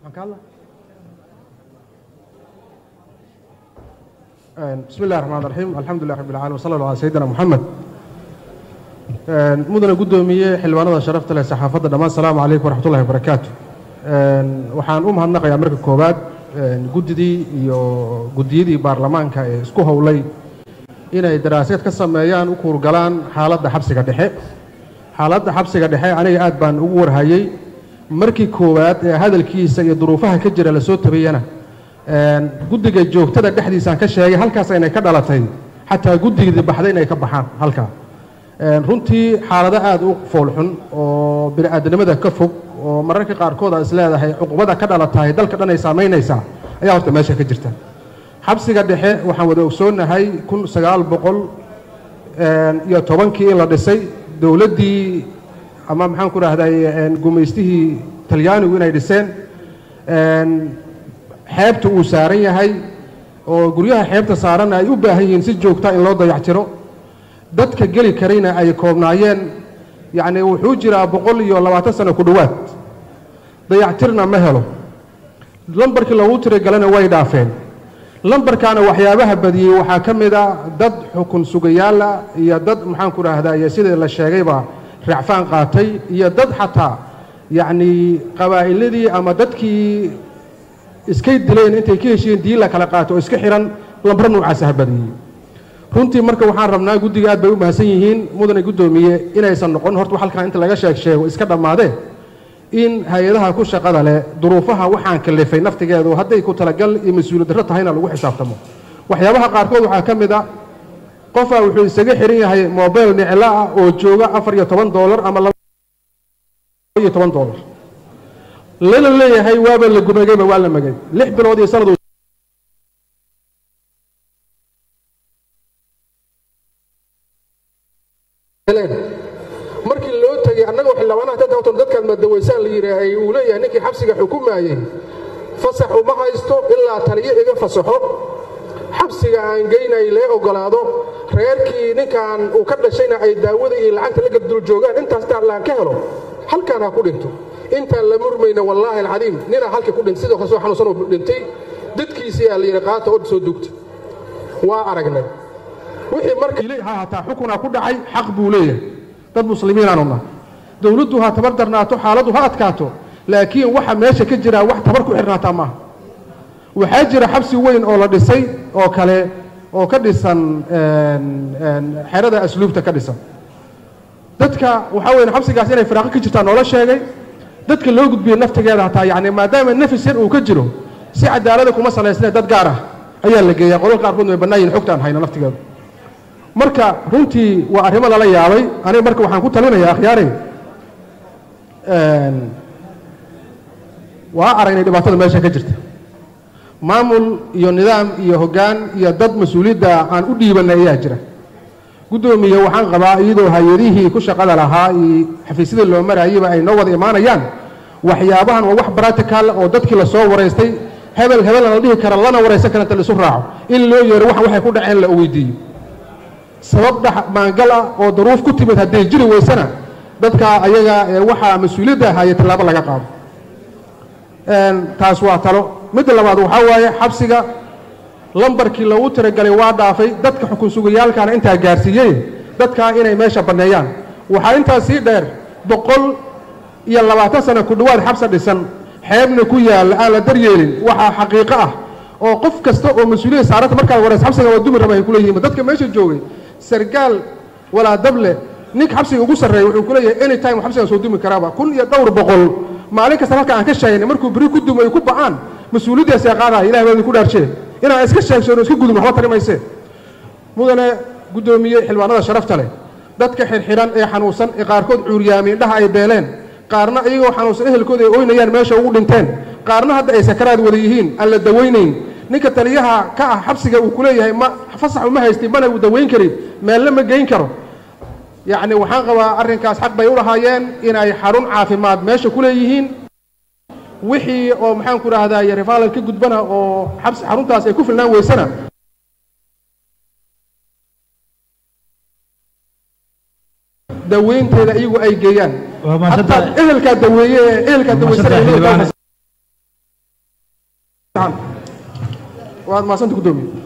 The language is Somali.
bismi illahi raxmaan raxiim alxamdulilah rabbi alcalamin wsala allah ala sayidina moxamed mudana guddoomiye xildhibaanada sharafta leh saxaafadda dhammaan asalaamu calaykum waraxmat ullahi wabarakaatu waxaan u mahadnaqayaa marka koowaad guddidii iyo guddiyadii baarlamaanka ee isku howlay inay daraaseed ka sameeyaan u kuurgalaan xaaladda xabsiga dhexe xaaladda xabsiga dhexe aniga aad baan ugu warhayey markii koowaad ee hadalkiisa iyo duruufaha ka jira lasoo tabayana guddiga joogtada dhexdiisaan ka sheegay halkaas inay ka dhalatay xataa guddigii baxday inay ka baxaan halkaa runtii xaalado aad u foolxun oo bini'aadanimada ka fog oo mararka qaarkood aad is leedahay cuqubada ka dhalatahay dalka dhan ay saamaynaysaa ayaa horta meesha ka jirta xabsiga dhexe waxaan wada ogsoonnahay kun sagaal boqol iyo tobankii in la dhisay dowladdii ama maxaan ku dhahday gumaystihii talyaanigu inay dhiseen xeebta uu saaran yahay oo guryaha xeebta saaranna ay u baahan yihiin si joogta in loo dayactiro dadka geli karayna ay koobnaayeen yacni wuxuu jiraa boqol iyo labaatan sano ku dhowaad dayactirna ma helo lambarkii loogu tiragalana way dhaafeen lambarkaana waxyaabaha badiyey waxaa ka mid a dad xukun sugayaala iyo dad maxaan ku dhahdaye sidii la sheegayba racfaan qaatay iyo dad xataa yacnii qabaa'iladii ama dadkii iskay dileen intay ka heshiiyeen dii la kala qaato oo iska xihan lambar noocaasa ha badiyey runtii marka waxaan rabnaa guddiga aad bay u mahadsan yihiin mudane guddoomiye inaysan noqon horta halkan inta laga sheeg sheego iska dhammaadee in hay-adaha ku shaqada leh duruufaha waxaan kalifay naftigeedu hadday ku talagal iyo mas-uuliyad darro tahayna lagu xisaabtamo waxyaabaha qaarkood waxaa ka mid a qofaa wuxuu isaga xihan yahay mobile niclo ah oo jooga afar iyo toban doolar ama iyo toban doolar lana leeyahay waaba la gumagayba waa la magay lix bilood iyo sanad markii loo tegey annagoo xildhibaanaha dadkan dadkaad madawaysaan la yidhaahay uu leeyahay ninkii xabsiga xukumaayey fasax uma haysto ilaa taliyo iga fasaxo xabsiga aan geynay lee ogolaado reerkii ninkan uu ka dhashayna ay daawada iyo lacagta la gabdul joogaan intaas daarlaan ka helo halkaan ha ku dhinto intaan la murmayna wallaahi alcadiim ninaa halkii ku dhintay sidoo kale soo xanuunsan oo dhintay dadkiisii aa la yidhi qaata oo soo dugta waa aragnay wixii marka hataa xukunaa ku dhacay xaq buu leeyahay dad muslimiinaanu nahay dowladdu ha tabar darnaato xaaladdu ha adkaato laakiin waxa meesha ka jiraa wax tabar ku xirnaataa maaha waxaa jira xabsi weyn oo la dhisay oo kale oo ka dhisan xerada asluubta ka dhisan dadka waxaa weyn xabsigaas inay firaaqo ka jirtaa noola sheegay dadka loo gudbiyey naftigeeda hataa yacni maadaama nafis yar uu ka jiro si cadaalada kuma salaysnee dad gaar ah ayaa la geeyaa qolal qaarkood way bannaan yihin xogtaan hayna naftigeedu marka runtii waa arrimo lala yaabay aniga marka waxaan ku talinayaa akhyaarey waa aragnay dhibaatada meesha ka jirta maamul iyo nidaam iyo hoggaan iyo dad mas-uuliyadda aan u dhiibanay ayaa jira guddoomiye waxaan qabaa iyadoo hay-adihii ku shaqada lahaa iyo xafiisyadii loo maraayeyba ay noo wada imaanayaan waxyaabahan waa wax baratical oo dadkii lasoo waraystay hebel hebelna la dhihi kara lana waraysan kara inta laisu raaco in loo yeero waxan waxay ku dhaceen la weydiiyo sabab dhex maangal ah oo daruuf ku timid hadday jiri weysana dadka ayaga ee waxaa mas-uuliyadda ahaayey tallaabo laga qaado taas waa talo midda labaad waxaa waaye xabsiga lambarkii loogu tiragalay waa dhaafay dadka xukun sugayaalkaana intaa gaarsiiyey dadkaa inay meesha banneeyaan waxaa intaas sii dheer boqol iyo labaatan sano ku dhowaad xabsa dhisan xeebna ku yaalla aan la daryeelin waxaa xaqiiqo ah oo qof kasta oo mas-uuliyad saaranta markaad warays xabsiga waa dumi raba ay ku leeyihiin dadka meesha joogay sargaal walaa dable ninka xabsiga ugu sarreeya wuxuu ku leeyahay any time xabsigan soo dumi karaaba kun iyo dhowr boqol maalin kasta halka aan ka sheegnay markuu beri ku dumo ay ku ba'aan mas-uuliyaddaas ee qaadaya ilahi baa idinku dhaarshee inaan iska sheegsoon oo iska gudun waxba tari mayse mudane guddoomiye xildhibaanada sharafta leh dadka xirxiran ee xanuunsan ee qaarkood cuuryaami indhaha ay beeleen qaarna iyagoo xanuunsan ehelkooda ay oynayaan meesha ugu dhinteen qaarna hadda ay sakaraad wada yihiin aan la dawaynayn ninka taliyaha ka ah xabsiga uu ku leeyahay ma fasax uma haystin mana uu dawayn karin meelle ma geyn karo yacni waxaan qabaa arrinkaas xaq bay u lahaayeen inay xarun caafimaad meesha ku leeyihiin wixii oo maxaan ku dhahdaye rifaalal ka gudbana oo xabsi xaruntaas ay ku filnaan weysana daweynteeda iyagu ay geeyaan hataa ehelkaa daweeye ee ehelkaa daweysanaya waad maasanta guddoomiye